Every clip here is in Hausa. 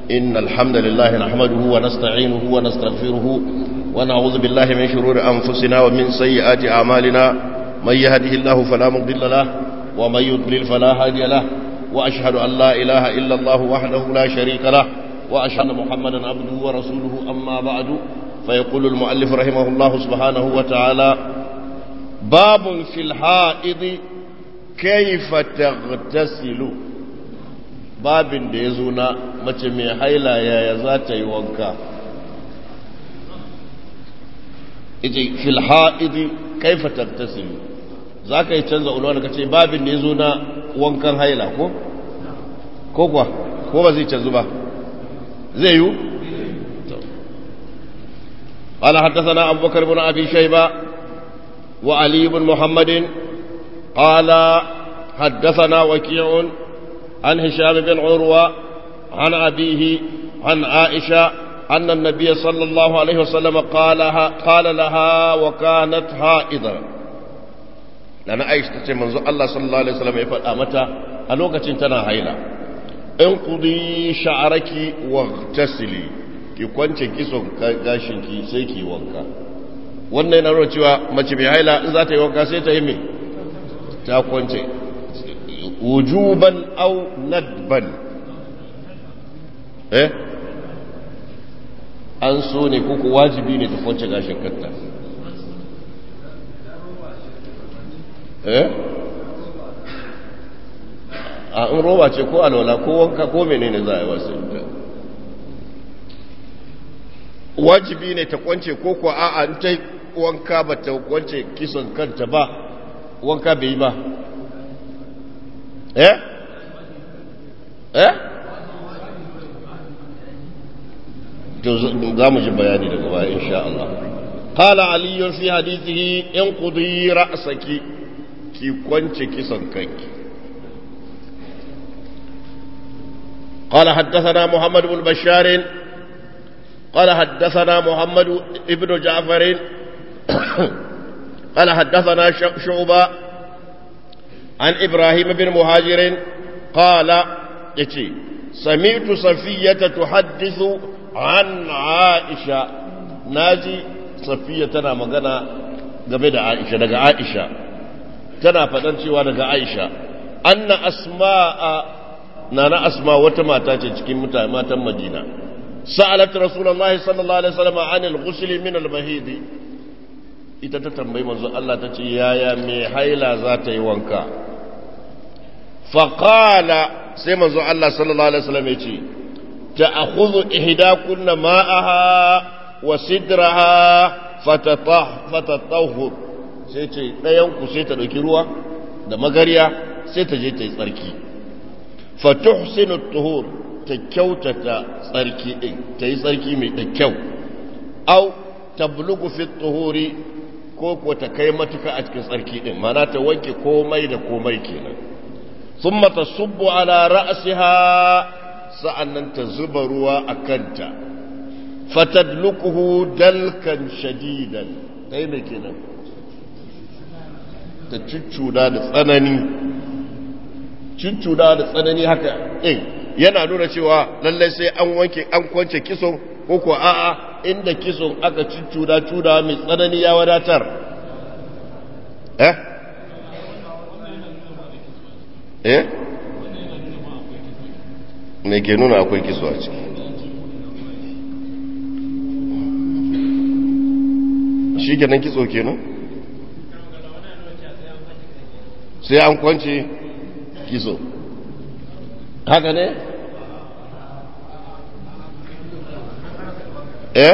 إن الحمد لله نحمده ونستعينه ونستغفره ونعوذ بالله من شرور أنفسنا ومن سيئات أعمالنا من يهده الله فلا مضل له ومن يضلل فلا هادي له وأشهد أن لا إله إلا الله وحده لا شريك له وأشهد أن محمدا عبده ورسوله أما بعد فيقول المؤلف رحمه الله سبحانه وتعالى باب في الحائض كيف تغتسل babin da ya zo na mace mai haila yaya za ta yi wanka ita filha'idi kaifa tattasilu za ka yi canza ulwa ka ce babin da ya zo na wankan haila ko? ko kuwa ko ba zai canzu ba zai yi? قال حدثنا أبو بكر بن أبي شيبة وعلي بن محمد قال حدثنا وكيع عن هشام بن عروة عن أبيه عن عائشة أن النبي صلى الله عليه وسلم قالها قال لها وكانت حائضا لأن عائشة تمنز الله صلى الله عليه وسلم يفعل أمتا ألوكة تنا هيلا انقضي شعرك واغتسلي ki kwance kison gashinki sai ki wanka wannan yana nuna cewa mace mai haila in za ta yi wanka sai ta yi mai ta kwance wujuban au nadban eh an so ne kuku wajibi ne ta kwance gashin kanta eh a in roba ce ko alwala ko wanka ko menene za a yi wasu wajibi ne ta kwance ko ko a'a in ta wanka ba ta kwance kisan kanta ba wanka bai yi ba eh eh to za mu ji bayani daga baya insha Allah qala ali fi hadithihi in qudi ra'saki ki kwance kisan kanki قال حدثنا محمد بن بشار قال حدثنا محمد ابن جعفر قال حدثنا شعبة عن إبراهيم بن مهاجر قال يتي سمعت صفية تحدث عن عائشة ناجي صفية تنا مغنى game da Aisha daga Aisha tana faɗan cewa daga Aisha anna asma'a nana asma wata mata ce cikin mutane matan Madina sa'alat rasulullahi sallallahu alaihi wasallam anil ghusl min al-mahidi ita ta tambayi manzo Allah ta ce yaya mai haila za ta yi wanka faƙala sai manzo Allah sallallahu Alaihi wasallam ya ce ta akhudhu ihdakunna ma'aha wa sidraha fatatahur sai ce ɗayanku sai ta ɗauki ruwa da magariya sai ta je ta yi tsarki fatuhsinu tuhur ta kyautata tsarki ɗin ta yi tsarki mai da kyau au tablugu fi tuhuri ko ko ta kai matuka a cikin tsarki din mana ta wanke komai da komai kenan thumma tasubbu ala ra'siha sa'annan ta zuba ruwa a kanta fatadlukuhu dalkan shadidan dai me kenan ta cuccuda da tsanani cuccuda da tsanani haka din yana nuna cewa lallai sai an wanke an kwance kison ko ko a'a inda kison aka cuccuda cuda mai tsanani ya wadatar eh eh me ke nuna akwai kiso a ciki shi kenan kitso kenan sai an kwance kiso haka ne eh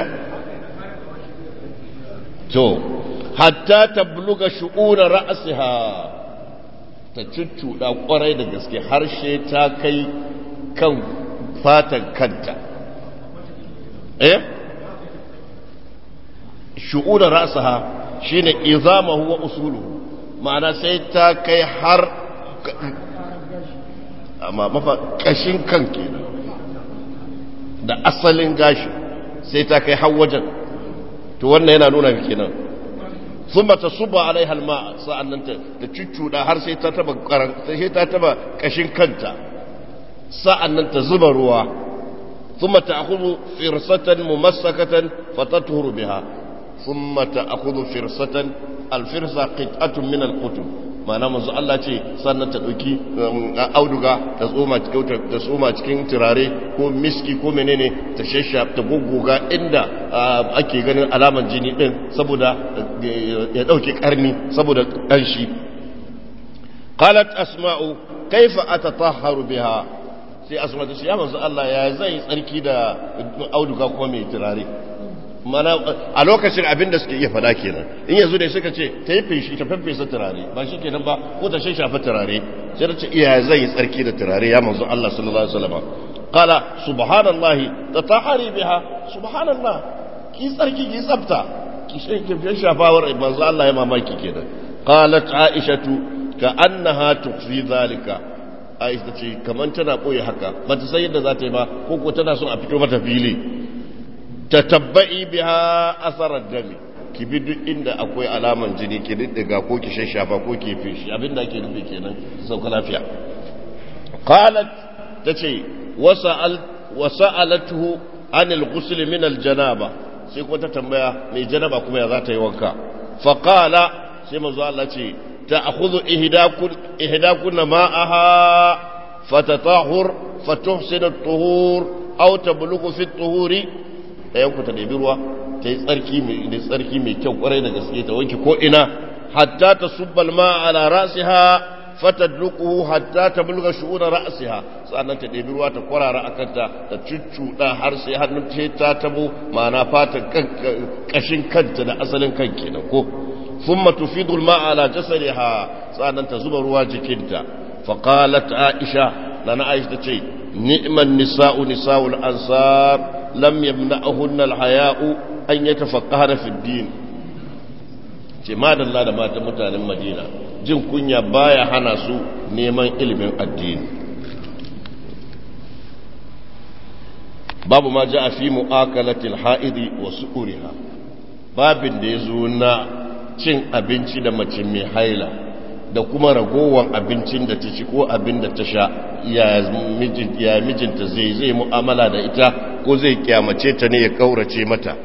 to hatta tabluga shu'una ra'siha ta cuccuda kwarai da gaske harshe ta kai kan fatan kanta eh shu'una ra'saha shine izamahu wa usuluhu ma'ana sai ta kai har amma mafa kashin kan kenan da asalin gashi sai ta kai har wajen to wannan yana nuna kenan sun ta suba alai halma sa'an nan ta cuccuda har sai ta taba sai ta taba kashin kanta sa'an nan ta zuba ruwa ثم تأخذ فرصة ممسكة فتطهر بها ثم تأخذ فرصة الفرصة قطعة من القطب ma'ana manzo Allah ce sannan ta ɗauki auduga ta tsoma ta tsoma cikin turare ko miski ko menene ta shasha ta gugguga inda ake ganin alaman jini din saboda ya ɗauki ƙarni saboda ƙanshi qalat asma'u kaifa atatahharu biha sai asma ta ce ya manzo Allah ya zai tsarki da auduga ko mai turare mana a lokacin abin da suke iya fada kenan in yanzu da suka ce ta yi feshi ta feffesa turare ba shi kenan ba ko ta shan shafa turare sai ta ce iya zai yi tsarki da turare ya manzo Allah sallallahu alaihi wasallam qala subhanallah tatahari biha subhanallah ki tsarki ki tsafta ki shan shafawar manzo Allah ya mamaki kenan qalat aishatu ka annaha tukfi zalika aisha ce kaman tana boye haka ba ta san yadda za ta yi ba ko ko tana son a fito mata fili tatabba'i biha asarar dami ki bi duk inda akwai alaman jini ki diddiga ko ki shashafa ko ki fishi abinda ake nufi kenan sauka lafiya qalat tace wasa'al wasa'alatuhu anil ghusl min al janaba sai kuma ta tambaya mai janaba kuma ya za ta yi wanka fa qala sai manzo Allah ce ta'khudhu ihdakun ihdakun ma'aha fatatahur fatuhsinu at-tuhur aw tablughu fi at-tuhuri ɗayan ku ta ɗabi ruwa ta yi tsarki mai tsarki mai kyau kwarai da gaske ta wanke ko ina hatta ta subbal ma ala rasiha fatadluquhu hatta ta bulga shu'una ra'siha sannan ta ɗebi ruwa ta kwarara akan ta ta cuccuɗa har sai hannun ta ta tabo ma'ana fatan kashin kanta da asalin kan kenan ko thumma tufidu al-ma'a ala jasadiha sannan ta zuba ruwa jikinta faqalat aisha lana aisha tace ni'man nisa'u nisa'ul ansar lam yamna'ahunna al-haya'u an yatafaqqahna fi ad-din ce madalla da matan mutanen Madina jin kunya baya hana su neman ilimin addini babu ma ja'a fi mu'akalati al-ha'idi wa su'uriha babin da yazo na cin abinci da mace mai haila da kuma ragowar abincin da ta ci ko abin da ta sha ya mijinta zai zai mu'amala da ita ko zai kyamace ta ne ya kaurace mata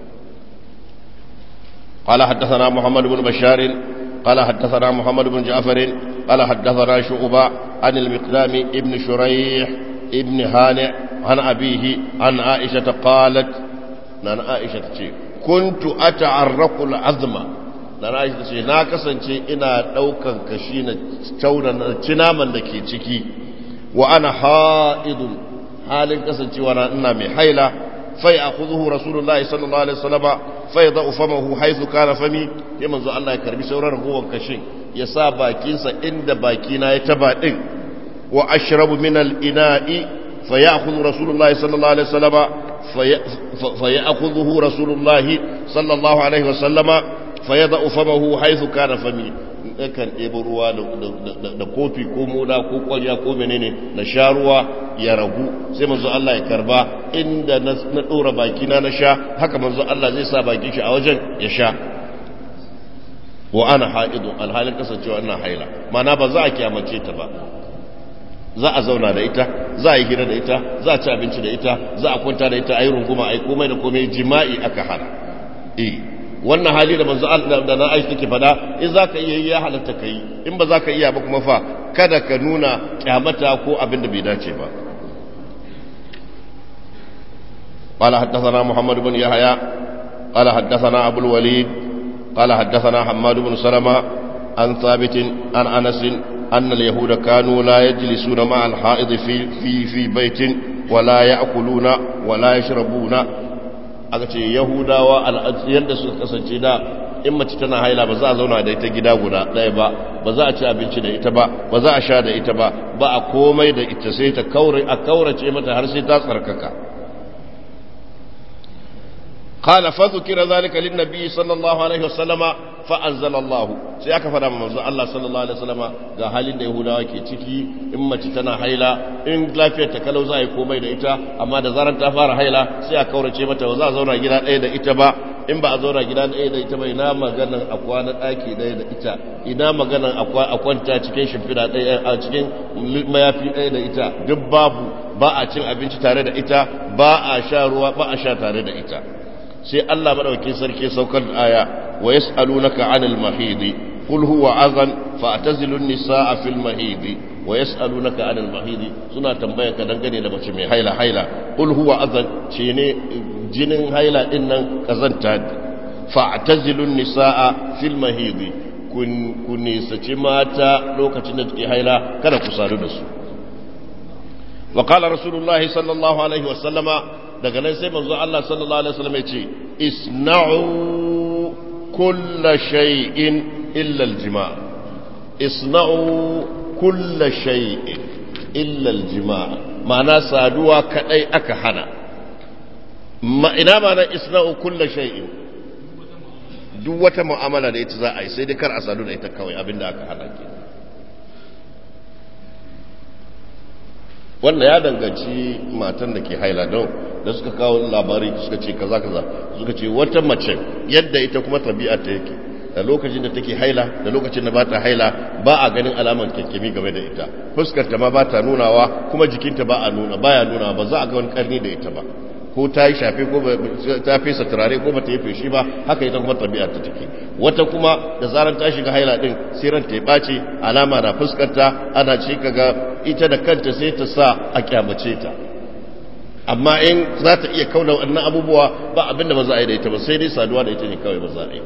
قال حدثنا محمد بن بشار قال حدثنا محمد بن جعفر قال حدثنا شعبة عن المقدام ابن شريح ابن هانع عن أبيه عن عائشة قالت عن عائشة كنت أتعرق العظم na rashi ta ce na kasance ina ɗaukan kashi na cinaman da ke ciki wa ana ha'idun halin kasancewa na ina mai haila fai a kuzuhu rasulullahi sallallahu alaihi wasallama fai za ufamahu haizu kana fami ya manzo Allah ya karbi sauran ragowar kashin ya sa bakinsa inda bakina ya taba din wa ashrabu min al-ina'i fa ya'khudhu rasulullahi sallallahu alaihi wasallama fa ya'khudhuhu rasulullahi sallallahu alaihi wasallama فيضع فمه حيث كان فمي kan ɗebo ruwa da kofi ko moda ko kwarya ko menene na sha ruwa ya ragu sai manzo Allah ya karba inda na ɗora bakina na sha haka manzo Allah zai sa bakin shi a wajen ya sha wa ana ha'idu alhalin kasancewa ina haila mana ba za a kyamace ta ba za a zauna da ita za a yi hira da ita za a ci abinci da ita za a kwanta da ita a yi runguma a yi komai da komai jima'i aka hana eh wannan hali da manzo Allah da na aiki take fada in zaka iya ya halatta kai in ba zaka iya ba kuma fa kada ka nuna kyamata ko abin da bai dace ba قال حدثنا محمد بن يحيى قال حدثنا أبو الوليد قال حدثنا حماد بن سلمة عن ثابت عن أنس أن اليهود كانوا لا يجلسون مع الحائض في, في, في بيت ولا يأكلون ولا يشربون aka ce yahudawa yadda suka kasance da in mace tana haila ba za a zauna da ita gida guda ɗaya ba ba za a ci abinci da ita ba ba za a sha da ita ba ba a komai da ita sai ta kaure a kaurace mata har sai ta tsarkaka قال فذكر ذلك للنبي صلى الله عليه وسلم فأنزل الله sai aka fada manzo Allah sallallahu alaihi wasallama ga halin da Yahudawa ke ciki in mace tana haila in lafiyar ta kalau za a yi komai da ita amma da zarar ta fara haila sai a kaurace mata ba za a zauna gida ɗaya da ita ba in ba a zauna gida ɗaya da ita ba ina maganan a kwana ɗaki ɗaya da ita ina maganan a kwanta cikin shimfiɗa ɗaya a cikin mayafi ɗaya da ita duk babu ba a cin abinci tare da ita ba a sha ruwa ba a sha tare da ita sai Allah madaukakin sarki saukar da aya wa yas'alunaka 'anil mahidi qul huwa adhan fa'tazilu an-nisaa fil mahidi wa yas'alunaka 'anil mahidi suna tambayar ka dangane da mace mai haila haila qul huwa adhan ce ne jinin haila din nan kazanta fa'tazilu an-nisaa fil mahidi kun kun nisaci mata lokacin da take haila kada ku sadu da su wa qala rasulullahi sallallahu alaihi wa sallama daga nan sai manzo Allah sallallahu alaihi wasallam ya ce isna'u kulla shay'in illa al-jima' isna'u kulla shay'in illa al-jima' ma'ana saduwa kadai aka hana ma ina ma'ana isna'u kulla shay'in duk wata mu'amala da ita za a yi sai dai kar a sadu da ita kawai abinda aka hana ke wannan ya danganci matan da ke haila don da suka kawo labari suka ce kaza kaza suka ce wata mace yadda ita kuma tabi'a ta yake da lokacin da take haila da lokacin da ba ta haila ba a ganin alaman kyankyami game da ita fuskarta ma ba ta nunawa kuma jikinta ba a nuna baya nuna ba za a ga wani karni da ita ba ko ta yi shafe ko ta fesa turare ko ba ta yi feshi ba haka ita kuma tabi'a ta take wata kuma da zarar ta shiga haila din sai ran ta ya ɓaci alama na fuskarta ana ce kaga ita da kanta sai ta sa a kyamace ta amma in za ta iya kauna wannan abubuwa ba abinda ba za a yi da ita ba sai dai saduwa da ita ne kawai ba za a yi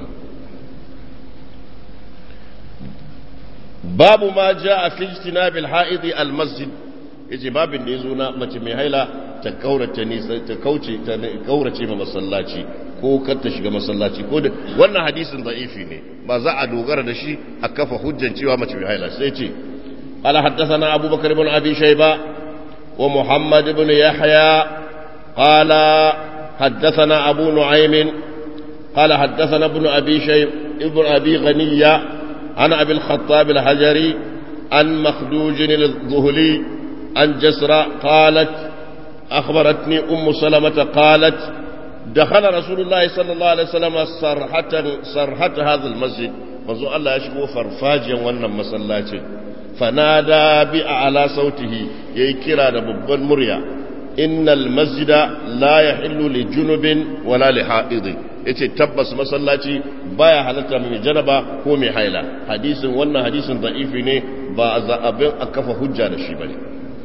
babu ma ja a fi bil ha'idi al masjid yace babin da yazo na mace mai haila ta kaurace nisa ta kauce ta kaurace ma masallaci ko kar ta shiga masallaci ko da wannan hadisin da'ifi ne ba za a dogara da shi a kafa hujjan cewa mace mai haila sai ce قال حدثنا أبو بكر بن أبي شيبة ومحمد بن يحيى قال حدثنا أبو نعيم قال حدثنا ابن أبي شيب ابن أبي غنية عن أبي الخطاب الحجري عن مخدوج الظهلي عن جسرة قالت أخبرتني أم سلمة قالت دخل رسول الله صلى الله عليه وسلم صرحة صرحة هذا المسجد منذ الله يشكو فرفاجا وانا مسلاتي فنادى بأعلى صوته يكرا ببن مريا إن المسجد لا يحل لجنب ولا لحائض yace tabbas masallaci baya halatta mai janaba ko mai haila hadisin wannan hadisin da'ifi ne ba za abin a kafa hujja da shi bane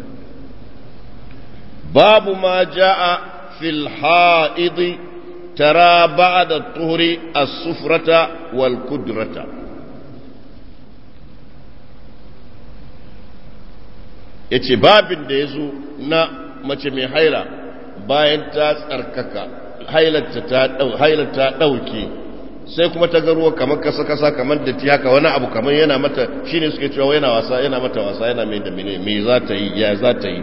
babu ma jaa fil ha'id tara ba'da tuhri as-sufrata wal kudrata ya ce babin da ya zo na mace mai haila bayan ta tsarkaka hailata ɗauke sai kuma ta ga ruwa kamar kasa-kasa kamar da ti haka wani abu kamar yana mata shi ne suke cewa yana wasa yana mata wasa yana mai da mene mai za ta yi ya za ta yi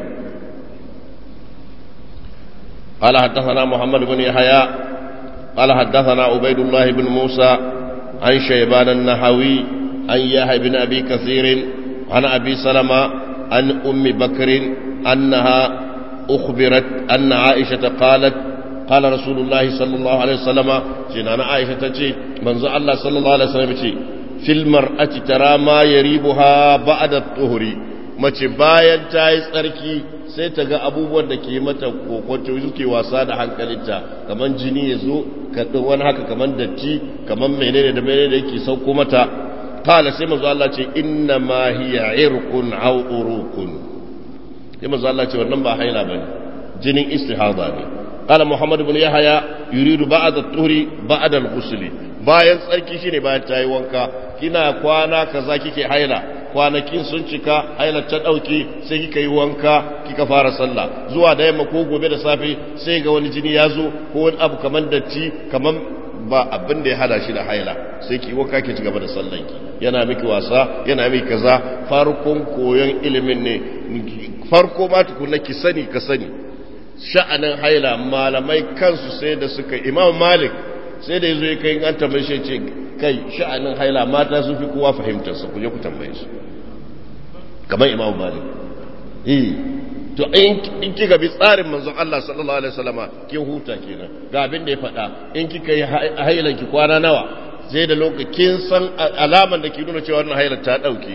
قال حدثنا محمد بن يحيى قال حدثنا عبيد الله بن موسى عن شيبان النحوي عن يحيى بن ابي كثير عن ابي سلمه عن أم بكر أنها أخبرت أن عائشة قالت قال رسول الله صلى الله عليه وسلم جنان عائشة تجي منذ الله صلى الله عليه وسلم تجي في المرأة ترى ما يريبها بعد الطهر mace bayan ta yi tsarki sai ta ga abubuwan da ke mata kokonto suke wasa da hankalinta kamar jini ya zo wani haka kamar datti kamar menene da menene da yake sauko mata قال سيما الله ce inna ma hiya irqun aw urukun sai manzo Allah ce wannan ba haila bane jinin istihada ne qala muhammad ibn yahya yuridu ba'da at-tuhri ba'da al-ghusl bayan tsarki shine bayan tayi wanka kina kwana kaza kike haila kwanakin sun cika haila ta dauke sai kika yi wanka kika fara sallah zuwa da yamma ko gobe da safe sai ga wani jini ya zo ko wani abu kaman datti kaman ba abin da ya hada shi da haila sai ki wanka ki ci gaba da sallanki yana miki wasa yana miki kaza farkon koyon ilimin ne farko ma tukunna ki sani ka sani sha'anin haila malamai kansu sai da suka imam malik sai da yazo ya kai an tambaye shi ce kai sha'anin haila mata sun fi kowa fahimtar sa ku je ku tambaye su kamar imam malik eh to in kika bi tsarin manzon Allah sallallahu alaihi wasallama kin huta kenan ga abin da ya faɗa in kika yi hailan ki kwana nawa sai da lokacin san alaman da ke nuna cewa wannan hailar ta dauke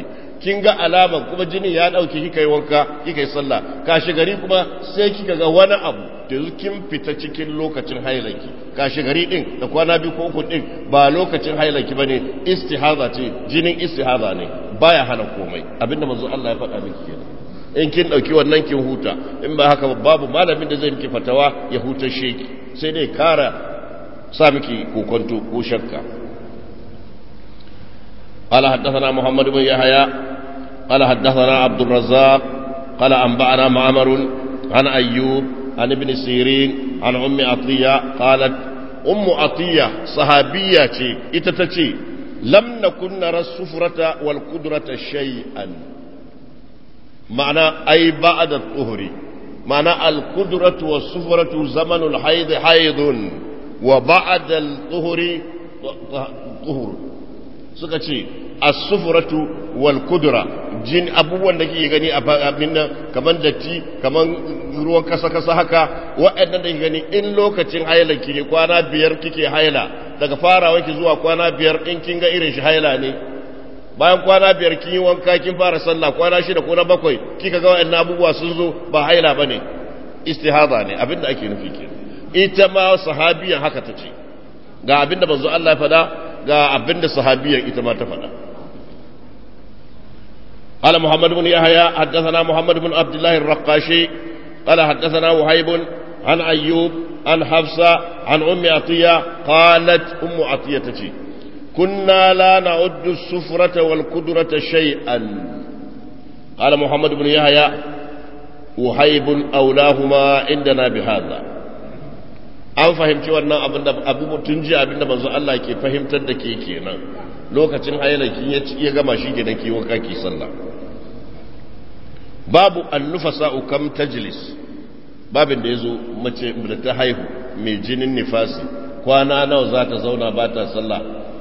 kin ga alama kuma jini ya dauke kika yi wanka kika yi sallah kashi gari kuma sai kika ga wani abu da yanzu kin fita cikin lokacin hailanki kashi gari din da kwana biyu ko uku din ba lokacin hailanki bane istihaza ce jinin istihaza ne baya hana komai abinda manzo Allah ya faɗa miki kenan in kin dauki wannan kin huta in ba haka babu malamin da zai miki fatawa ya huta sheki sai dai kara sa miki kokonto ko shakka قال حدثنا محمد بن يحيى قال حدثنا عبد الرزاق قال أنبأنا معمر عن أيوب عن ابن سيرين عن أم عطية قالت أم عطية صحابية إتتتي لم نكن نرى السفرة والقدرة شيئا معنى أي بعد الطهر معنى القدرة والسفرة زمن الحيض حيض وبعد الطهر طهر سكتي السفرة والقدرة jin abubuwan da kike gani a abin nan kaman datti kaman ruwan kasa kasa haka waɗannan da kike gani in lokacin haila ki ne kwana biyar kike haila daga farawa ki zuwa kwana biyar in kin ga irin shi haila ne bayan kwana biyar kin yi wanka kin fara sallah kwana shida ko na bakwai kika ga waɗannan abubuwa sun zo ba haila bane istihada ne abin da ake nufi ke ita ma sahabiyan haka ta ce ga abin da manzo Allah ya faɗa ga abin da sahabiyan ita ma ta faɗa قال محمد بن يحيى حدثنا محمد بن عبد الله الرقاشي قال حدثنا وهيب عن أيوب عن حفصة عن أم عطية قالت أم عطية تجي كنا لا نعد السفرة والقدرة شيئا قال محمد بن يحيى وهيب أولاهما عندنا بهذا an fahimci wannan abin da abu tun ji abin da manzo Allah ke fahimtar da ke kenan lokacin hayyalakin ya gama shi gidan ki wanka ki sallah babu annufasa kam tajlis babin da yazo mace da ta haihu mai jinin nifasi kwana nawa za ta zauna ba ta sallah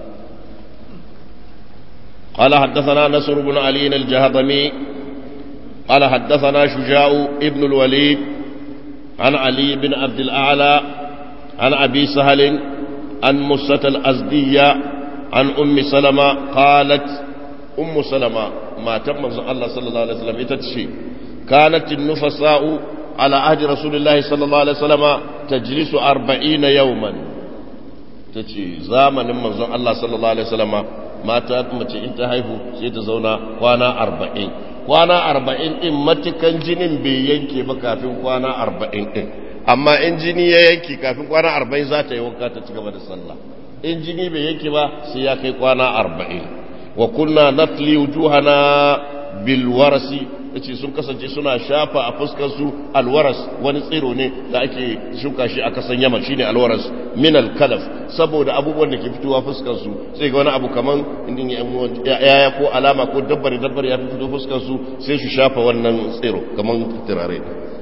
قال حدثنا نصر بن علي الجهضمي قال حدثنا شجاع ابن الوليد عن علي بن عبد الأعلى عن أبي سهل عن مسة الأزدية عن أم سلمة قالت أم سلمة ما تم الله صلى الله عليه وسلم يتتشي كانت النفساء على عهد رسول الله صلى الله عليه وسلم تجلس أربعين يوما تتشي زامن من الله صلى الله عليه وسلم ما تأتمت انت هايفو سيتزونا وانا أربعين kwana arba'in ɗin matukan jinin bai yanke ba kafin kwana arba'in ɗin amma in jini ya yanke kafin kwana arba'in za ta yi wanka ta ci gaba da sallah in jini bai yanke ba sai ya kai kwana arba'in wa kunna natli wujuhana bil warasi yace sun kasance suna shafa a fuskar su alwaras wani tsiro ne da ake shuka shi a kasan Yaman shine alwaras min alkalaf saboda abubuwan da ke fitowa fuskar su sai ga wani abu kaman indin yaya ko alama ko dabbar dabbar ya fito fuskar su sai su shafa wannan tsiro kaman turare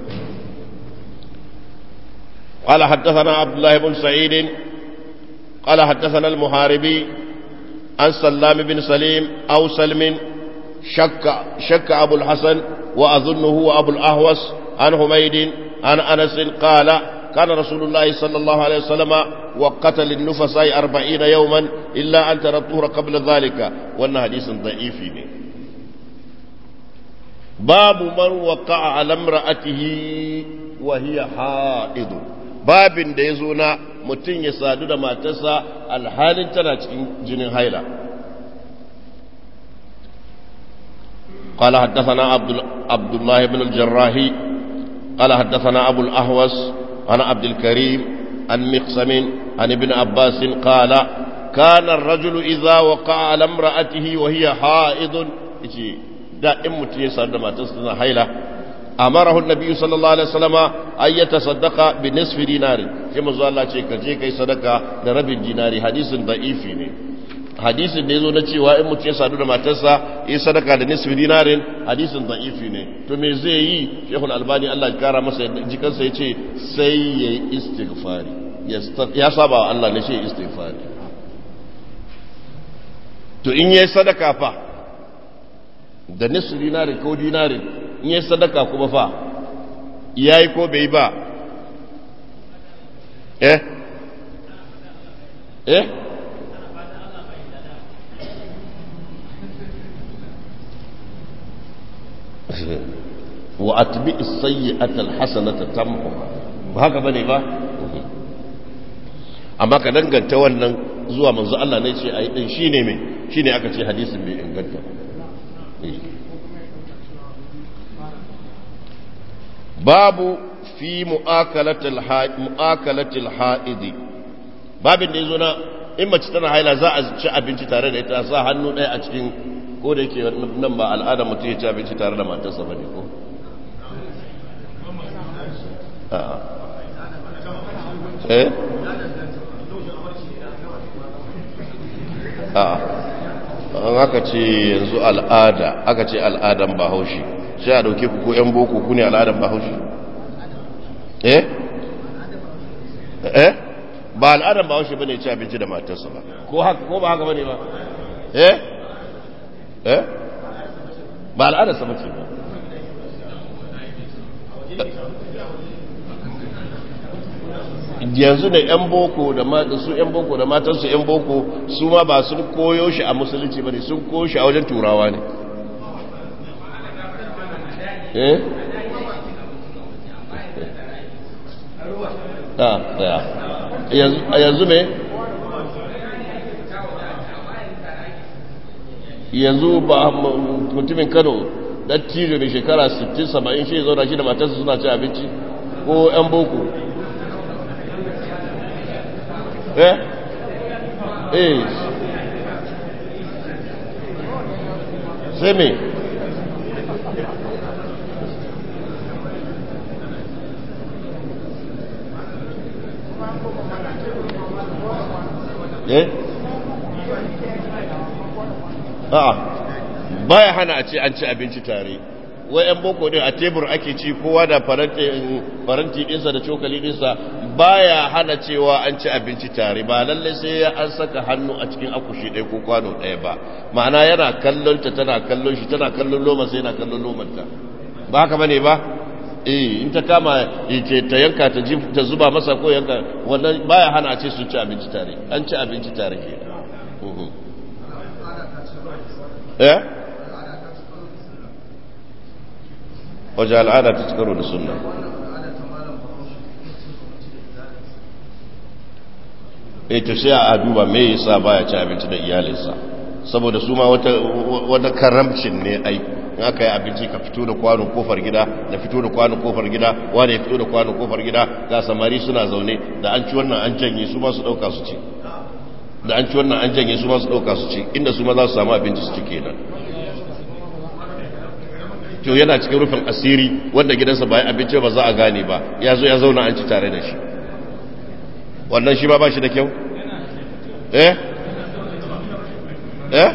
قال حدثنا عبد الله بن سعيد قال حدثنا المحاربي عن سلام بن سليم أو سلم شك شك أبو الحسن وأظنه هو أبو الأهوس عن حميد عن أنس قال كان رسول الله صلى الله عليه وسلم وقت للنفساء أربعين يوما إلا أن ترى الطهر قبل ذلك وأن حديث ضعيف باب من وقع على امرأته وهي حائض babin da ya zo na mutum ya sadu da matarsa alhalin tana cikin jinin haila قال حدثنا عبد, عبد الله بن الجراحي قال حدثنا أبو الأهوس عن عبد الكريم عن مقسم عن ابن عباس قال كان الرجل إذا وقع على امرأته وهي حائض دائم متيسر ما تصنع حيلة أمره النبي صلى الله عليه وسلم أن يتصدق بنصف دينار كما زال الله شيء كجي كي صدقة لرب الدينار حديث ضعيف hadisin da ya zo na cewa in mutum ya sadu da matarsa yi sadaka da nisfi dinarin hadisin da'ifi ne to me zai yi shekul albani allah kara masa jikansa ya ce sai ya yi istighfari ya saba wa allah ne shi istighfari to in yi sadaka fa da nisfi dinarin ko dinarin in yi sadaka kuma fa ya yi ko bai ba eh eh wa atbi as-sayyi'ata al-hasanata tamhu ba haka bane ba amma ka danganta wannan zuwa manzo Allah ne ce ayi din shine me shine aka ce hadisin bai inganta babu fi mu'akalatil ha'id mu'akalatil ha'id babin da yazo na in mace tana haila za a ci abinci tare da ita sa hannu ɗaya a cikin ko da yake nan ba al'ada mutum ya ci abinci tare da matarsa bane ko eh an aka ce yanzu al'ada aka ce al'adan bahaushe sai a dauke ku ko 'yan boko ku ne al'adan bahaushe eh eh ba al'adan bahaushe bane ci abinci da matarsa ba ko haka ko ba haka bane ba eh eh ba al'adarsa bace ba yanzu da 'yan boko da su 'yan boko da matansu 'yan boko su ma ba sun koyo shi a musulunci ba ne sun koyo shi a wajen turawa ne eh yanzu me yanzu ba mutumin kano dattijo mai shekara 60-70 shi zauna shi da matarsa suna ci abinci ko 'yan boko eh eh sai me eh a'a baya hana a ce an ci abinci tare wai yan boko din a tebur ake ci kowa da faranti dinsa da cokali dinsa baya hana cewa an ci abinci tare ba lalle sai ya an saka hannu a cikin akushi ɗaya ko kwano ɗaya ba ma'ana yana kallon ta tana kallon shi tana kallon loma sai yana kallon lomanta ba haka bane ba eh in ta kama ce ta yanka ta ta zuba masa ko yanka wannan baya hana a ce su ci abinci tare an ci abinci tare ke eh waje al'ada ta cikaro da sunna e to sai a duba me yasa baya ci abinci da iyalinsa saboda su ma wata wata karamcin ne ai in aka yi abinci ka fito da kwano kofar gida da fito da kwano kofar gida wani ya fito da kwano kofar gida ga samari suna zaune da an ci wannan an janye su ma su dauka su ci da an ci wannan an janye su ma su dauka su ci inda su ma za su samu abinci su ci kenan to yana cikin rufin asiri wanda gidansa ba abinci ba za a gane ba ya zo ya zauna an ci tare da shi wannan shi ba ba shi da kyau eh eh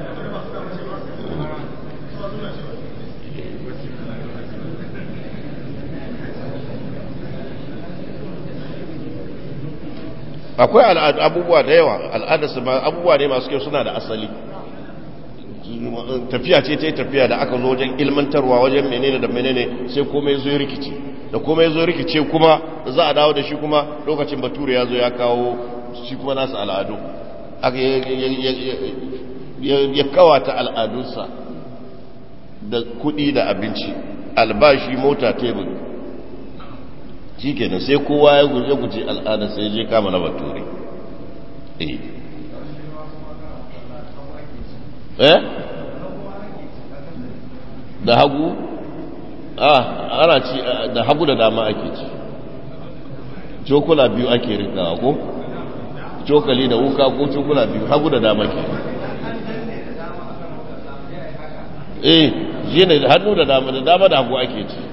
akwai abubuwa da yawa al'adarsu abubuwa ne masu kyau suna da asali tafiya ce ta yi tafiya da aka zo wajen ilmantarwa wajen menene da menene sai komai zo rikici da komai zo rikice kuma za a dawo da shi kuma lokacin bature ya zo ya kawo shi kuma nasu al'adu ya kawata al'adunsa da kudi da abinci albashi mota tebur shi kenan sai kowa ya guje guje al'ada sai je kama na bature eh eh da hagu ah ana ci da hagu da dama ake ci cokula biyu ake rikawa ko cokali da wuka ko cokula biyu hagu da dama ke eh shi ne hannu da dama da dama da hagu ake ci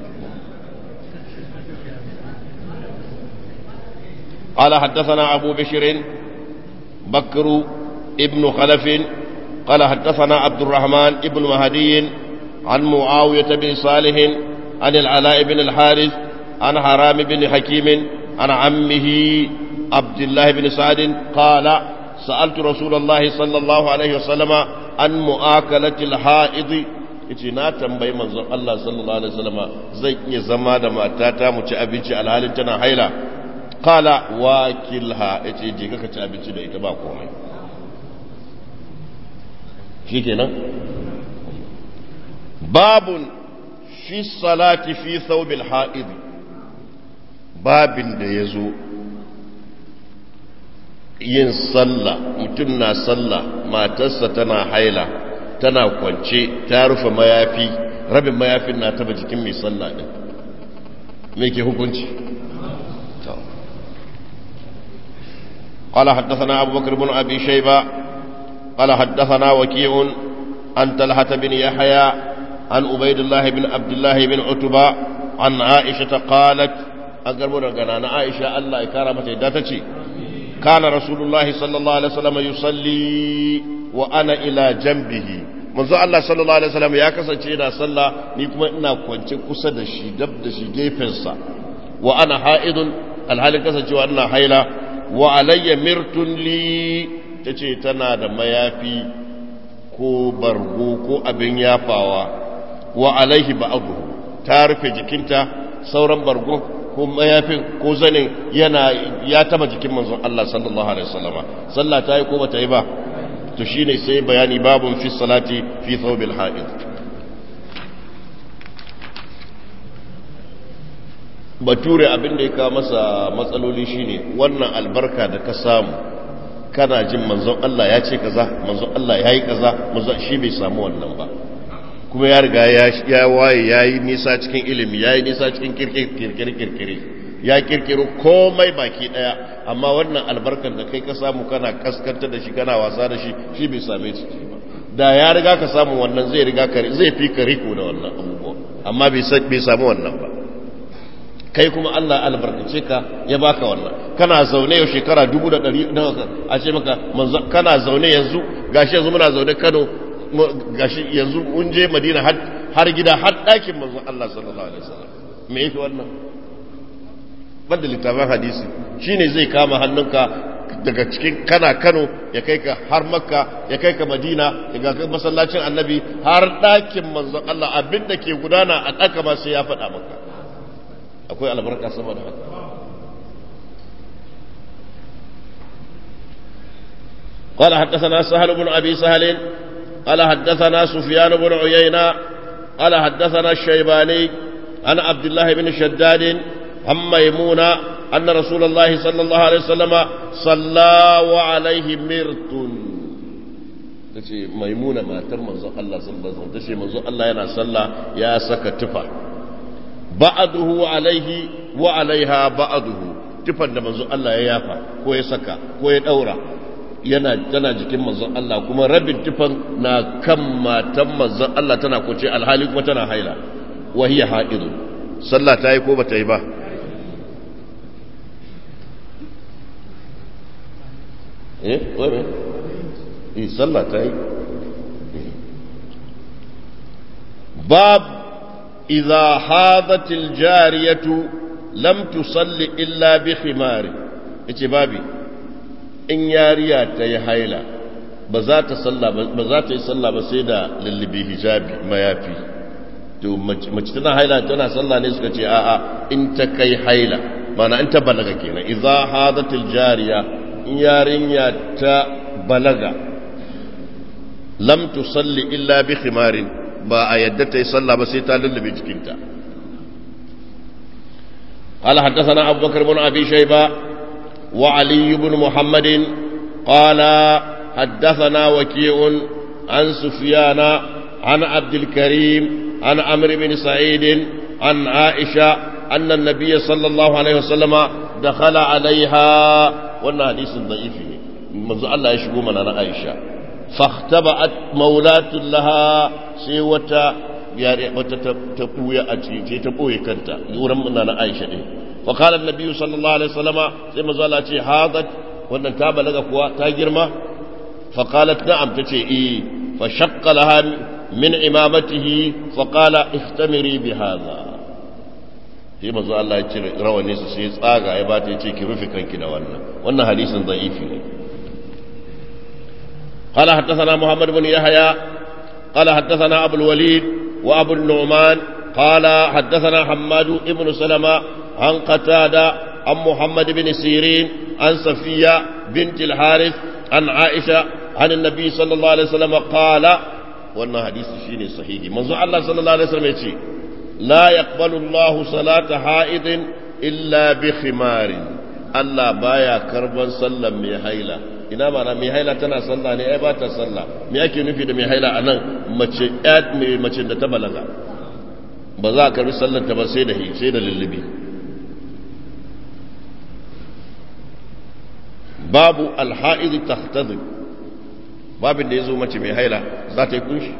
قال حدثنا أبو بشر بكر ابن خلف قال حدثنا عبد الرحمن ابن مهدي عن معاوية بن صالح عن العلاء بن الحارث عن حرام بن حكيم عن عمه عبد الله بن سعد قال سألت رسول الله صلى الله عليه وسلم عن مؤاكلة الحائض yace na tambayi manzon Allah sallallahu alaihi wasallam zai iya zama da matata mu ci abinci alhalin tana haila qala wakilha yace je ka ci abinci da ita ba komai shikenan babun fi salati fi thawbil ha'id babin da yazo yin sallah mutum na sallah matarsa tana haila tana kwance ta rufe mayafi rabin mayafin na taba jikin mai sallah din me ke hukunci قال حدثنا أبو بكر بن أبي شيبة قال حدثنا وكيع عن طلحة بن يحيى عن عبيد الله بن عبد الله بن عتبة عن عائشة قالت أقربنا قنانا عائشة الله كرمت داتتي كان رسول الله صلى الله عليه وسلم يصلي وأنا إلى جنبه manzo Allah sallallahu alaihi wasallam ya kasance yana sallah ni kuma ina kwance kusa da shi dab da shi gefensa wa ana ha'idun alhalin kasancewa ina haila wa alayya mirtun li tace tana da mayafi ko bargo ko abin yafawa wa alaihi ba'dhu ta rufe jikinta sauran bargo ko mayafin ko zanin yana ya taba jikin manzon Allah sallallahu alaihi wasallama sallah ta yi ko bata yi ba to shine sai bayani babun fi salati fi thawbil ha'id bature abin da ya kawo masa matsaloli shine wannan albarka da ka samu kana jin manzon Allah ya ce kaza manzon Allah ya yi kaza manzon shi bai samu wannan ba kuma ya riga ya waye ya yi nisa cikin ilimi ya yi nisa cikin kirkire-kirkire ya kirkiro komai baki daya amma wannan albarkar da kai ka samu kana kaskanta da shi kana wasa da shi shi bai same ciki ba da ya riga ka samu wannan zai riga ka zai fi ka riko da wannan abubuwa amma bai samu wannan ba kai kuma Allah albarkace ka ya baka wannan kana zaune yau shekara dubu da ɗari nawa a ce maka manzo kana zaune yanzu gashi yanzu muna zaune Kano gashi yanzu mun je Madina har gida har ɗakin manzo Allah sallallahu alaihi wasallam me yake wannan banda littafin hadisi shine zai kama hannunka daga cikin kana Kano ya kai ka har Makka ya kai ka Madina ya ga masallacin Annabi har ɗakin manzo Allah abinda ke gudana a ɗaka ba sai ya faɗa maka akwai albarka sama da haka قال حدثنا سهل بن أبي سهل قال حدثنا سفيان بن عيينة قال حدثنا الشيباني عن عبد الله بن شداد عن ميمونة أن رسول الله صلى الله عليه وسلم صلى وعليه مرت tace maimuna matar manzon Allah sallallahu alaihi wasallam tace manzon Allah yana sallah ya saka tufa ba'aduhu alaihi wa alaiha ba'aduhu tufan da manzon Allah ya yafa ko ya saka ko ya daura yana tana jikin manzon Allah kuma rabin tufan na kan matan manzon Allah tana kuce alhali kuma tana haila wa hiya haidu sallah ta yi ko bata yi ba eh wai eh sallah ta yi bab idza hadatil jariyatu lam tusalli illa bi khimari yace babi in yariya ta yi haila ba za ta salla ba za ta yi salla ba sai da lullubi hijabi mayafi to mace tana haila tana salla ne suka ce a'a in ta kai haila mana in ta balaga kenan idza hadatil jariya in yarinya ta balaga lam tusalli illa bi khimarin ba a yadda ta yi salla ba sai ta lullube jikinta قال حدثنا أبو بكر بن أبي شيبة وعلي بن محمد قال حدثنا وكيع عن سفيان عن عبد الكريم عن عمرو بن سعيد عن عائشة أن النبي صلى الله عليه وسلم دخل عليها وانا حديث ضعيف منذ الله يشبه من أنا عائشة فاختبأت مولاة لها سيوة wata ta ɓuya a ce ta ɓoye kanta wurin muna na aisha ɗin fa qala an sallallahu alaihi wasallama sai manzo Allah ce hadat wannan ta balaga kuwa ta girma fa qalat na'am tace eh fa shaqqa laha min imamatihi fa qala ihtamiri bi hadha sai manzo Allah ya cire rawani su sai tsaga ya bata yace ki rufe kanki da wannan wannan hadisin da'ifi ne قال حدثنا محمد بن يحيى قال حدثنا أبو الوليد وأبو النعمان قال حدثنا حماد بن سلمة عن قتادة عن محمد بن سيرين عن صفية بنت الحارث عن عائشة عن النبي صلى الله عليه وسلم قال wannan hadisi shine sahihi manzo Allah sallallahu alaihi wasallam yace لا يقبل الله صلاة حائض إلا بخمار الله بايا كربا صلى مي هيلا ina mana mai haila tana sallah ne ai ba ta sallah me ake nufi da mai haila a nan mace mai mace da ta balaga ba za a karbi sallar ta ba sai da sai da lullubi babu alha'id tahtadib babin da yazo mace mai haila za ta yi kunshi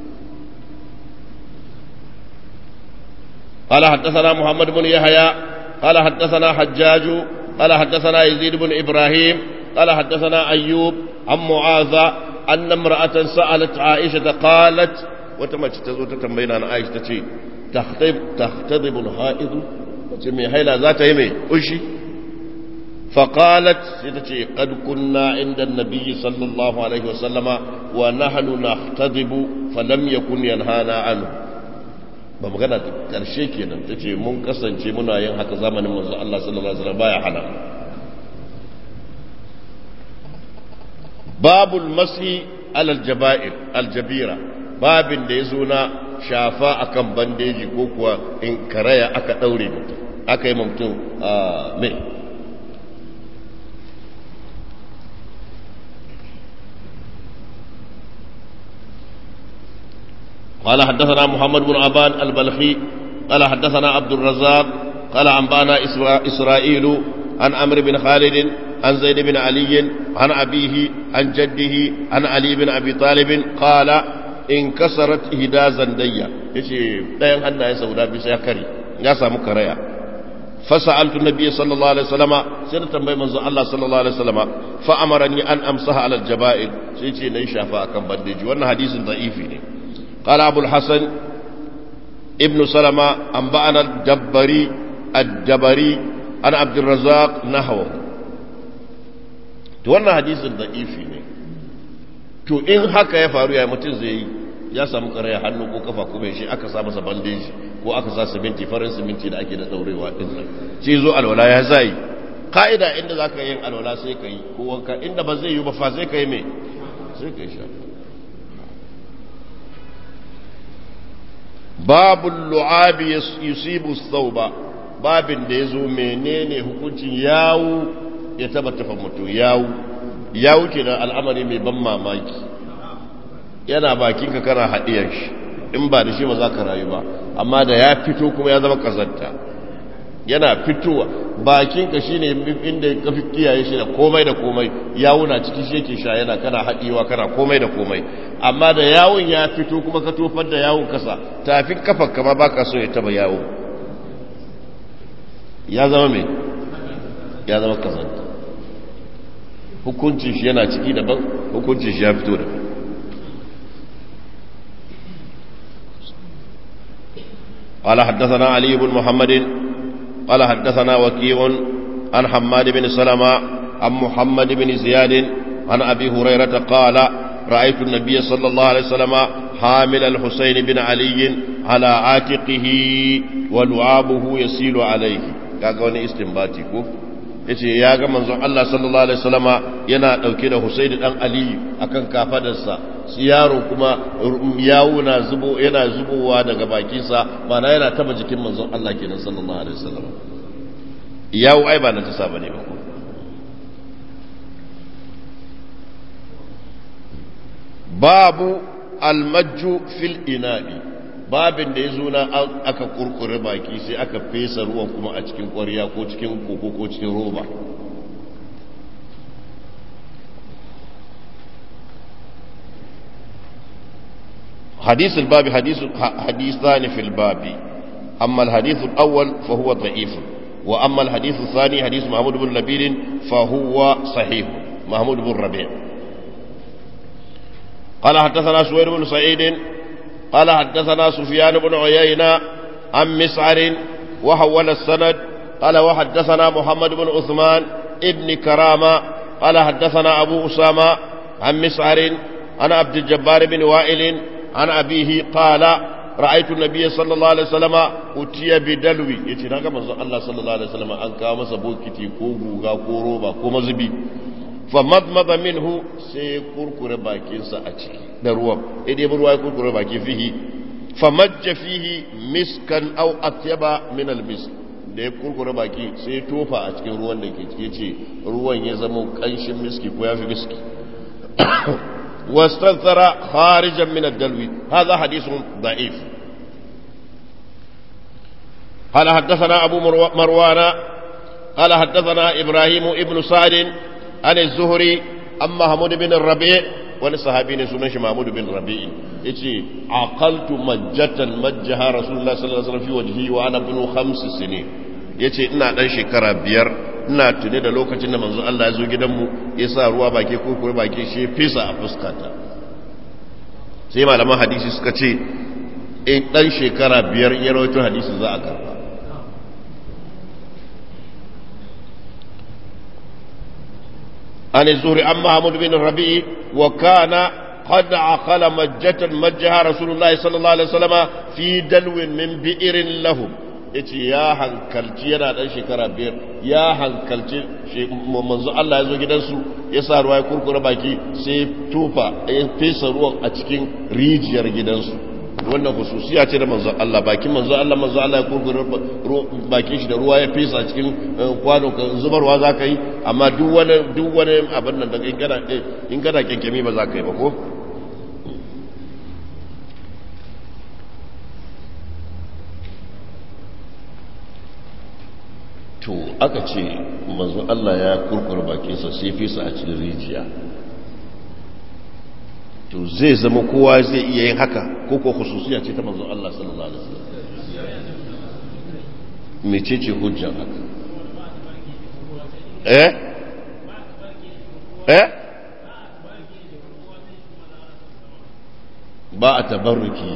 قال حدثنا محمد بن يحيى قال حدثنا حجاج قال حدثنا يزيد بن إبراهيم قال حدثنا أيوب عن معاذ أن امرأة سألت عائشة قالت وتمت تزوت تنبين عن عائشة تشي تختضب تختضب الحائض تمي هيلا ذات يمي أشي فقالت ستشي قد كنا عند النبي صلى الله عليه وسلم ونحن نختضب فلم يكن ينهانا عنه ba magana karshe kenan ta ce mun kasance muna yin haka zamanin manzo Allah sallallahu alaihi wasallam baya hana babul masi alal jaba'ir aljabira babin da ya zo na shafa akan bandeji ko kuwa in karaya aka daure mutum aka yi mutum a mai قال حدثنا محمد بن عبان البلخي قال حدثنا عبد الرزاق قال أنبانا إسرائيل عن عمرو بن خالد عن زيد بن علي عن أبيه عن جده عن علي بن أبي طالب قال انكسرت إهدى زندية يشي لا ينهن يا سودا بسيكري يا سامو كريا فسألت النبي صلى الله عليه وسلم سنة بي منزو الله صلى الله عليه وسلم فأمرني أن أمسح على الجبائر سيتي نيشافا أكم بنديج وأن حديث ضعيف قال أبو الحسن ابن سلمة أنبأنا الجبري الجبري عن عبد الرزاق نحوه to wannan hadisin da'ifi ne to in haka ya faru ya mutum zai yi ya samu karaya hannu ko kafa kuma shi aka sa masa bandeji ko aka sa siminti farin siminti da ake da daurewa din nan shi zo alwala ya zai ka'ida inda za ka yin alwala sai ka yi ko wanka inda ba zai yi ba fa sai ka yi mai sai ka yi sha babu lu'abi yusibu sauba babin da ya zo menene hukuncin yawu ya taba tafa mutu yawu yawu ke da al'amari mai ban mamaki yana bakinka kana haɗiyar shi in ba da shi ba za ka rayu ba amma da ya fito kuma ya zama kazanta yana fitowa bakinka shi ne inda ka fi kiyaye shi da komai da komai yawu na ciki shi yake sha yana kana haɗewa kana komai da komai amma da yawun ya fito kuma ka tofar da yawun kasa tafin kafar kama ba ka so ya taba yawo ya zama mai ya zama kazanta hukuncin shi yana ciki daban hukuncin shi ya fito daban قال حدثنا علي بن محمد قال حدثنا وكيع عن حماد بن سلمة عن محمد بن زياد عن أبي هريرة قال رأيت النبي صلى الله عليه وسلم حامل الحسين بن علي على عاتقه ولعابه يسيل عليه kaga wani istinbati ko yace ya ga manzon Allah sallallahu alaihi wasallama yana dauke da Husayn dan Ali akan kafadarsa yaro kuma yawo na zubo yana zubowa daga bakinsa mana yana taba jikin manzon Allah kenan sallallahu alaihi wasallama yawo ai ba na ta saba ne ba ko babu almajju fil ina'i babin da ya zo na aka kurkure baki sai aka fesa ruwan kuma a cikin ƙwarya ko cikin koko ko cikin roba حديث الباب حديث حديثان في الباب أما الحديث الأول فهو ضعيف وأما الحديث الثاني حديث محمود بن لبيد فهو صحيح محمود بن ربيع قال حدثنا سوير بن سعيد قال حدثنا سفيان بن عيينة عن مسعر وحول السند قال وحدثنا محمد بن عثمان ابن كرامة قال حدثنا أبو أسامة عن مسعر عن عبد الجبار بن وائل عن أبيه قال رأيت النبي صلى الله عليه وسلم أتي بدلوي يتي ناغا منزو الله صلى الله عليه وسلم أن كاو مسا بوكيتي كو غوغا كو روبا كو مزبي فمضمض منه سي كركر باكين سا أتشكي da ruwan idai ruwa ya kurkure baki fihi famajja fihi miskan aw atyaba min almisk da ya kurkura baki sai ya tofa a cikin ruwan da ke cike ce ruwan ya zama kanshin miski ko ya fi miski واستنثر خارجا من الدلو هذا حديث ضعيف قال حدثنا أبو مروان قال حدثنا إبراهيم ابن سعد عن الزهري عن محمود بن الربيع wani sahabi ne sunan shi Mahmud bin Rabi'i yace aqaltu majjatan majjaha Rasulullah sallallahu alaihi wasallam fi wajhi wa ana bin khams sinin yace ina dan shekara biyar ina tune da lokacin da manzo Allah ya zo gidanmu ya sa ruwa baki ko kuma baki shi fesa a fuskata sai malaman hadisi suka ce in dan shekara biyar ya rawaito hadisi za a karba عن الزهري عن محمود بن الربيع وكان قد عقل مجة مجها رسول الله صلى الله عليه وسلم في دلو من بئر لهم yace ya hankalci yana dan shekara biyar ya hankalci manzo Allah ya zo gidansu ya sa ruwa ya kurkura baki sai tufa ya fesa ruwan a cikin rijiyar gidansu wannan hususiya ce da manzo Allah bakin manzo Allah manzo Allah ya kurkura bakin shi da ruwa ya fesa cikin kwano ka zubarwa za ka yi amma duk wani duk wani abin nan da in kana in kana kenkemi ba za ka yi ba ko to aka ce manzo Allah ya kurkura bakinsa sai fesa a cikin rijiya to zai zama kowa zai iya yin haka ko ko khususiya ce ta manzo Allah sallallahu alaihi wasallam mecece hujjar haka eh eh ba a tabarruki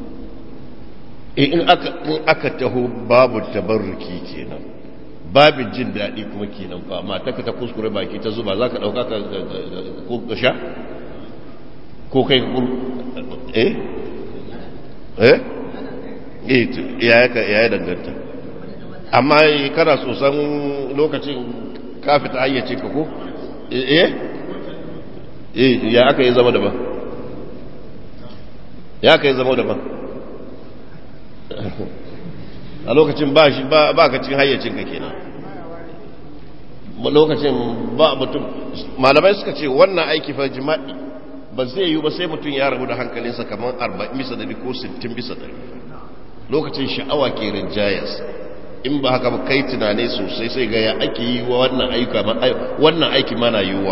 in aka in aka taho babu tabarruki kenan babin jin daɗi kuma kenan ba mata ka ta kuskure baki ta zuba za ka ɗauka ka sha ko kai ka eh eh eh ya ya danganta amma kana sosan lokacin ka fita ayyace ka ko eh eh ya aka yi zama daban ya aka yi zama daban a lokacin ba shi ba ka cin hayyacin ka kenan lokacin ba mutum malamai suka ce wannan aiki fa jima'i ba zai yi ba sai mutum ya rabu da hankalinsa kamar 40 bisa dari ko 60 bisa dari lokacin sha'awa ke rinjayas in ba haka ba kai tunane sosai sai ga ya ake yi wa wannan ayyuka wannan aiki mana yiwuwa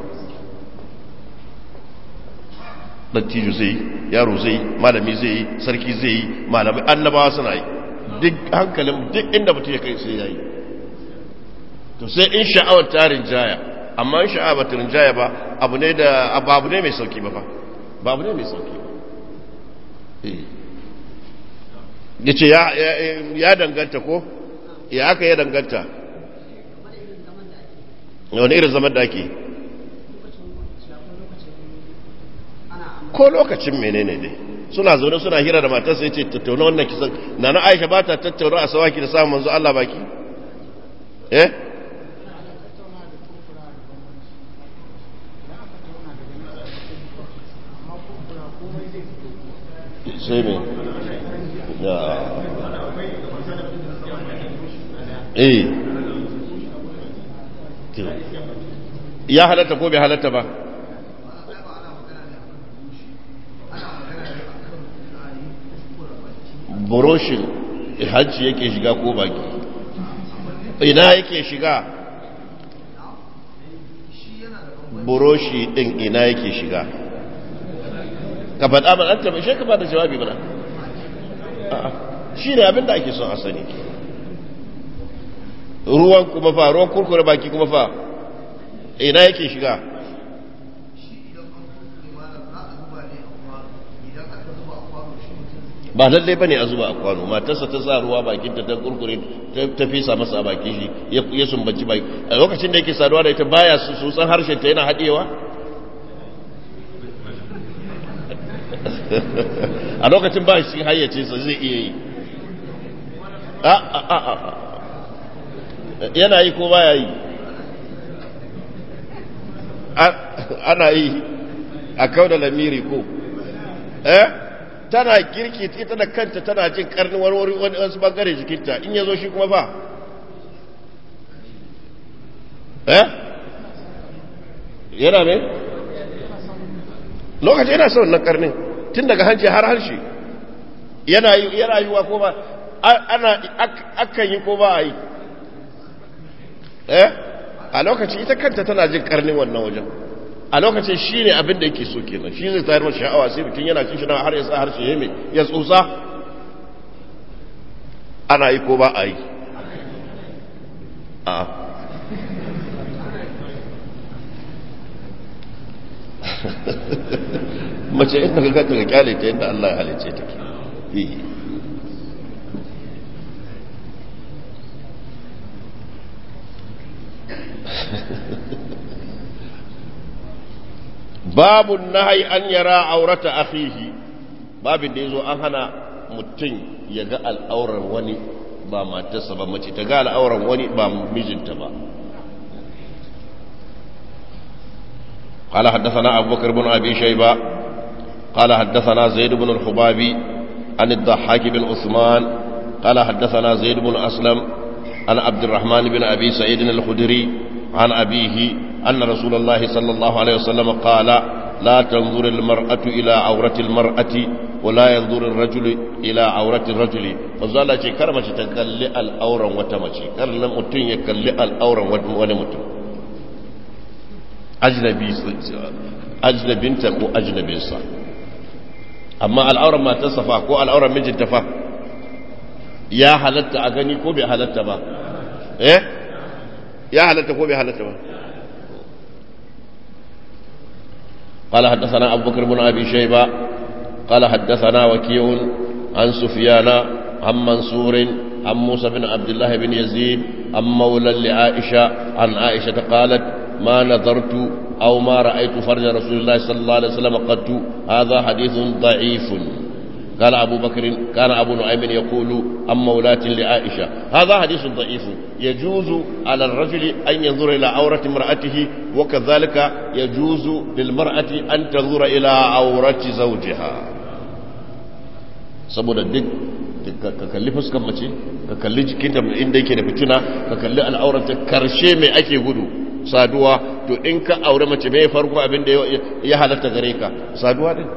dattijo zai yaro zai malami zai yi sarki zai yi malamai annabawa suna yi duk hankalin duk inda mutum ya kai sai ya yi to sai in sha'awar ta rinjaya amma in sha'awar ta rinjaya ba abu ne da abu ne mai sauki ba fa ba abu ne mai sauki ba ya ce ya danganta ko ya aka ya danganta wani irin zaman da ake ko lokacin menene ne suna zaune suna hira da matarsa ya ce tattauna wannan kisan na na aisha ba ta tattauna a sawaki da samun manzo Allah baki eh sai me ya eh ya halatta ko bai halatta ba buroshin hajji yake shiga ko baki ina yake shiga buroshi din ina yake shiga ka faɗa ba an taɓa shi ka ba da jawabi ba shi ne abinda ake son a sani ruwan kuma fa ruwan kurkure baki kuma fa ina yake shiga ba lallai bane a zuba a kwano matarsa ta sa ruwa bakin ta kurkure ta fesa masa a baki shi ya sumbanci baki a lokacin da yake saduwa da ita baya su san harshen ta yana haɗewa a lokacin ba shi hayyace sa zai iya yi a a a a yana yi ko baya yi ana yi a kau da lamiri ko eh tana girki ita da kanta tana jin karni warware wani wasu bangare jikinta in ya zo shi kuma ba eh yana me lokaci yana son nan karnin tun daga hanci har harshe yana yi wa ko ba ana akan yi ko ba a yi eh a lokaci ita kanta tana jin karnin wannan wajen a lokacin shi ne abin da yake so kenan shi zai tayar masa sha'awa sai mutum yana cin shi har ya sa harshe ya mai ya tsotsa ana yi ko ba a yi a mace inda ka gata ga kyale ta yadda Allah ya halice ta ke babu nahi an yara aurata akhihi babin da yazo an hana mutum ya ga al'auran wani ba matarsa ba mace ta ga al'auran wani ba mijinta ba قال حدثنا أبو بكر بن أبي شيبة قال حدثنا زيد بن الخبابي عن الضحاك بن عثمان قال حدثنا زيد بن أسلم عن عبد الرحمن بن أبي سعيد الخدري عن أبيه أن رسول الله صلى الله عليه وسلم قال لا تنظر المرأة إلى عورة المرأة ولا ينظر الرجل إلى عورة الرجل فزال شيء كرمة تكلي الأورا وتمشي كرم متن يكلي الأورا ونمتن أجنبي أجنبينتا كو أجنبينسا أما الأورا ما تصفى كو الأورا مجن تفا يا حلت أغني كو بحلت با إيه يا حلت كو بحلت با قال حدثنا أبو بكر بن أبي شيبة قال حدثنا وكيع عن سفيان عن منصور عن موسى بن عبد الله بن يزيد عن مولى لعائشة عن عائشة قالت ما نظرت أو ما رأيت فرج رسول الله صلى الله عليه وسلم قد هذا حديث ضعيف قال أبو بكر كان أبو نعيم يقول عن مولاة لعائشة هذا حديث ضعيف يجوز على الرجل أن ينظر إلى عورة امرأته وكذلك يجوز للمرأة أن تنظر إلى عورة زوجها saboda duk ka kalli fuskan mace ka kalli jikinta inda yake da fitina ka kalli al'auranta karshe mai ake gudu saduwa to in ka aure mace mai farko abin da ya halatta gare ka saduwa din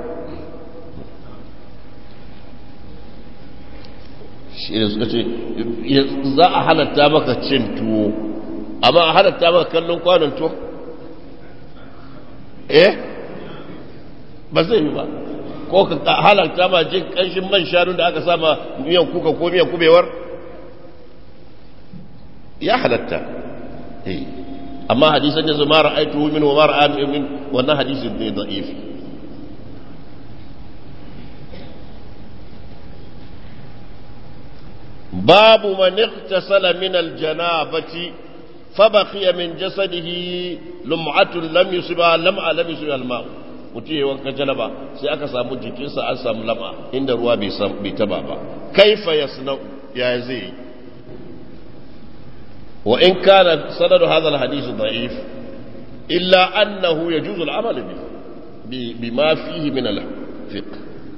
shi da suka ce za a halatta maka cin tuwo amma a halatta maka kallon kwanon tuwo eh ba zai yi ba ko ka halatta ma jin kanshin man shanu da aka sama miyan kuka ko miyan kubewar ya halatta amma hadisan yanzu mara aitu min wa mara min wannan hadisin ne da'if باب من اغتسل من الجنابة فبقي من جسده لمعة لم يصبها لمعة لم يصبها الماء mutum ya wanka janaba sai aka samu jikinsa an samu lama inda ruwa bai taba ba kaifa ya ya zai yi wa in kana sanadu hadha alhadith da'if illa annahu yajuzu al'amal bi bima fihi min al-fiqh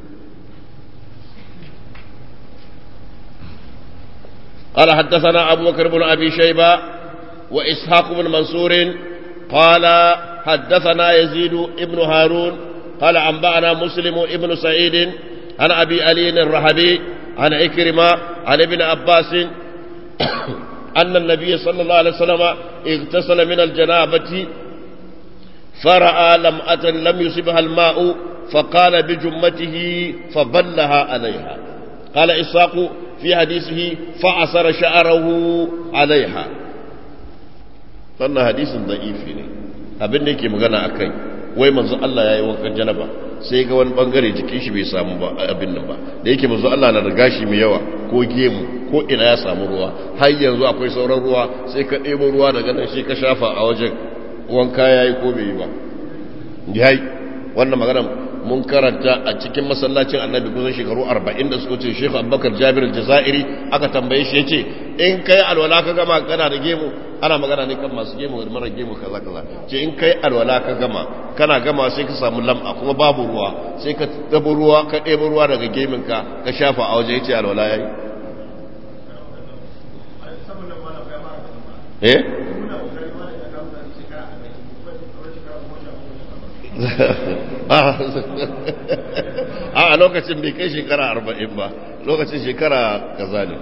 قال حدثنا أبو بكر بن أبي شيبة وإسحاق بن منصور قال حدثنا يزيد ابن هارون قال أنبأنا مسلم ابن سعيد عن أبي علي الرحبي عن عكرمة عن ابن عباس أن النبي صلى الله عليه وسلم اغتسل من الجنابة فرأى لمأة لم يصبها الماء فقال بجمته فبلها عليها قال إسحاق في حديثه فعصر شعره عليها wannan hadisin da'ifi ne abin da yake magana a kai wai manzo Allah ya yi wankan janaba sai ga wani bangare jikin shi bai samu ba abin nan ba da yake manzo Allah na da gashi mai yawa ko gemu ko ina ya samu ruwa har yanzu akwai sauran ruwa sai ka ɗebo ruwa daga nan sai ka shafa a wajen wanka ya yi ko bai yi ba yayi wannan magana mun karanta a cikin masallacin annabi kusan shekaru 40 da suka ce Sheikh Abubakar Jabir al-Jazairi aka tambaye shi yace in kai alwala ka gama kana da gemu ana magana ne kan masu gemu da mara gemu kaza kaza ce in kai alwala ka gama kana gama sai ka samu lam'a kuma babu ruwa sai ka dabo ruwa ka ɗebo ruwa daga gemin ka ka shafa a waje yace alwala yayi eh a lokacin bai kai shekara arba'in ba lokacin shekara kaza ne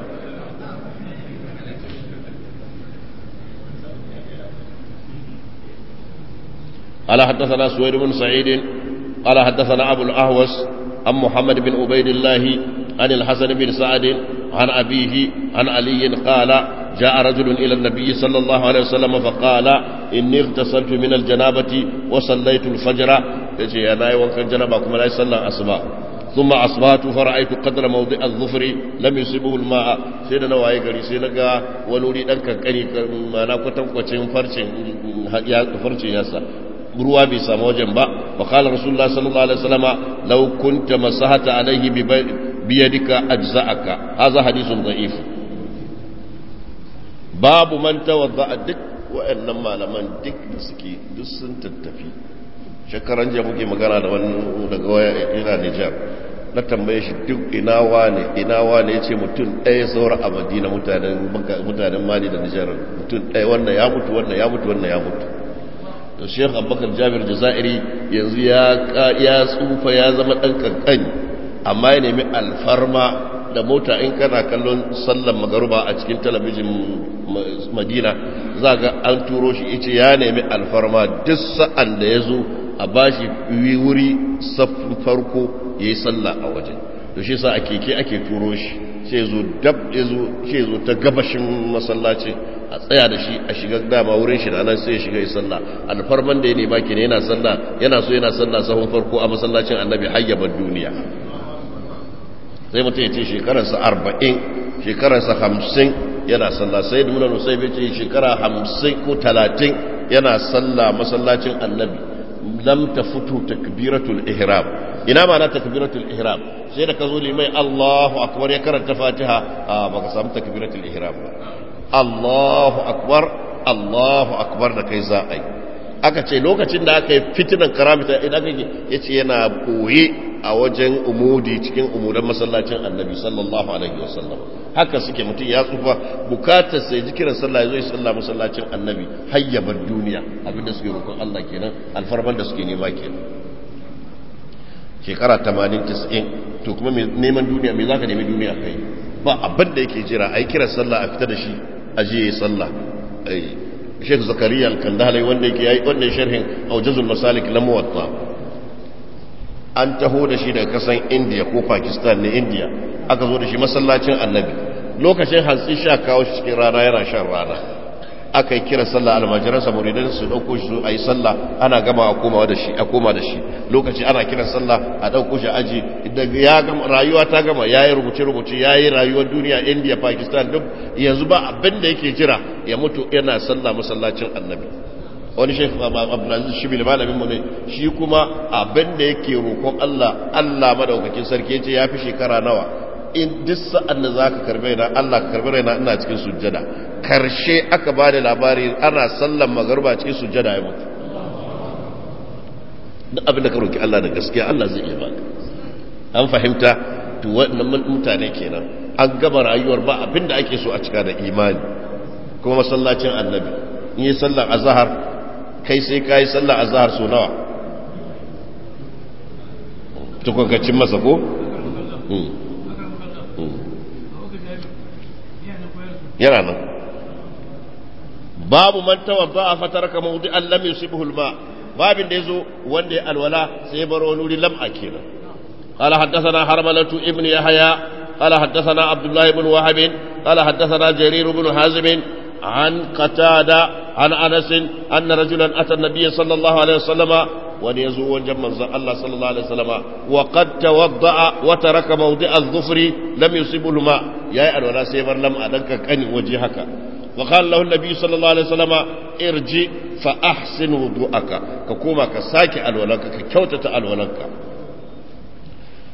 قال حدثنا سويد بن سعيد قال حدثنا أبو الأهوس عن محمد بن عبيد الله عن الحسن بن سعد عن أبيه عن علي قال جاء رجل إلى النبي صلى الله عليه وسلم فقال إني اغتسلت من الجنابة وصليت الفجر يجي أنا وكان جنابكم لا يصلى أصبع ثم أصبحت فرأيت قدر موضع الظفر لم يصيبه الماء سيدنا واي غري سيدنا ونوري دان كنكني ما نا kwatan kwacin farcin ya farcin yasa ruwa bai samu wajen ba wa qala rasulullah sallallahu alaihi wasallama law kunta masahata alaihi bi yadika ajza'aka hadha hadithun da'if babu man tawadda duk wa'annan malaman duk da suke duk sun tattafi shekaran jiya muke magana da wani daga waya ina Nijar na tambaye shi duk ina wane ina wane ya ce mutum ɗaya saura a madina mutanen mali da Nijar mutum ɗaya wannan ya mutu wannan ya mutu wannan ya mutu to sheikh abubakar jabir jazairi yanzu ya tsufa ya zama ɗan kankani amma ya nemi alfarma da mota in kana kallon sallan magaruba a cikin talabijin madina za ga an turo shi ice ya nemi alfarma duk sa'an da ya zo a bashi wuri saffin farko ya yi sallah a waje da shi sa a keke ake turo shi sai zo dab ya zo ta gabashin masallaci a tsaya da shi a shiga dama wurin shi nan sai ya shiga yi sallah alfarman da ya nema ke yana sallah yana so yana sallah sahun farko a masallacin annabi hayyabar duniya sai mutum ya ce shekararsa arba'in shekararsa hamsin yana sallah sai da muna nusai bai ce shekara hamsin ko talatin yana sallah masallacin annabi lam ta fito takbiratul ihram ina ma na takbiratul ihram sai da ka zo limai Allahu akbar ya karanta fatiha a baka samu takbiratul ihram ba Allahu akbar Allahu akbar da kai za a yi aka ce lokacin da aka yi fitinan karamita idan kake yace yana koye a wajen umudi cikin umudan masallacin annabi sallallahu alaihi wasallam haka suke mutum ya tsufa bukatar sai jikiran sallah ya zo ya sallah masallacin annabi hayyabar duniya abinda suke roƙon Allah kenan alfarman da suke nema kenan shekara 80 90 to kuma neman duniya me zaka nemi duniya kai ba abin da yake jira ai kiran sallah a fita da shi a je yayi sallah ai Sheikh Zakariya al-Kandahali wanda yake yayi wannan sharhin Awjazul Masalik na Muwatta an taho da shi daga kasan India ko Pakistan ne India aka zo da shi masallacin Annabi lokacin hantsi sha kawo shi cikin rana yana shan rana aka yi kira sallah almajiransa muridan su dauko shi a yi sallah ana gama a koma da shi a koma da shi lokaci ana kiran sallah a dauko shi aji daga ya gama rayuwa ta gama yayi rubuce rubuce yayi rayuwar duniya India Pakistan duk yanzu ba abin da yake jira ya mutu yana sallah masallacin Annabi wani shekh Abdulaziz Shibil malamin mu ne shi kuma abin da yake roƙon Allah Allah madaukakin sarki yace yafi shekara nawa in duk sa'an da za ka karbe na Allah ka karbe raina ina cikin sujjada karshe aka ba da labari ana sallan magarba cikin sujjada ya mutu duk abin da ka roki Allah da gaskiya Allah zai iya baka an fahimta to wannan mutane kenan an gama rayuwar ba abin da ake so a cika da imani kuma masallacin annabi in yi sallar azhar kai sai ka yi sallar azhar so nawa tukwakacin masa ko? yana nan babu man tawadda a fataraka mawdi an lam yusibhu alma babin da yazo wanda ya alwala sai ya baro wani lam'a kenan قال حدثنا حرملة ابن يحيى قال حدثنا عبد الله بن وهب قال حدثنا جرير بن حازم عن قتادة عن أنس أن رجلا أتى النبي صلى الله عليه وسلم وليزو وجه منزل الله صلى الله عليه وسلم وقد توضأ وترك موضع الظفر لم يصبه الماء يا الولا سيبر لم أدنك كان وجهك وقال له النبي صلى الله عليه وسلم ارجع فأحسن وضوءك ككوما كساكي الولك ككوتة الولك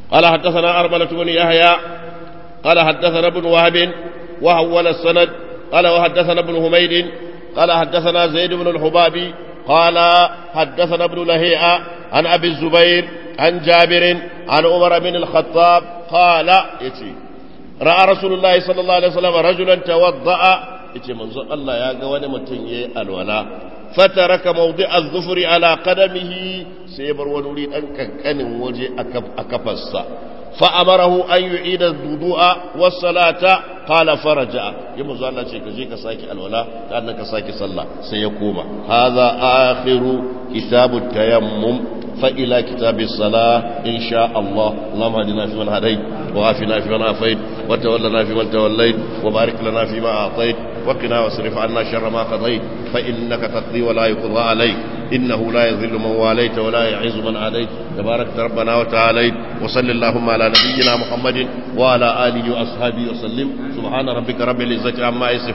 قال حدثنا أرملة بن يحيى قال حدثنا ابن وهب وحول السند قال وحدثنا ابن حميد قال حدثنا زيد بن الحبابي قال حدثنا ابن لهيئة عن أبي الزبير عن جابر عن عمر بن الخطاب قال يتي رأى رسول الله صلى الله عليه وسلم رجلا توضأ يتي منظر الله يا قواني متنيي الولاء فترك موضع الظفر على قدمه سيبر ونريد أن كان وجه أكفص فأمره أن يعيد الوضوء والصلاة قال فرجع يمزو الله شيء كجيك ساكي الولاء كأنك ساكي صلى سيقوم هذا آخر كتاب التيمم فإلى كتاب الصلاة إن شاء الله اللهم اهدنا فيمن هديت وعافنا فيمن عافيت وتولنا فيمن توليت وبارك لنا فيما أعطيت وقنا واصرف عنا شر ما قضيت فإنك تقضي ولا يقضى عليك إنه لا يذل من واليت ولا يعز من عاديت تبارك ربنا وتعاليت وصل اللهم على نبينا محمد وعلى آله وأصحابه وسلم سبحان ربك رب العزة عما يصفون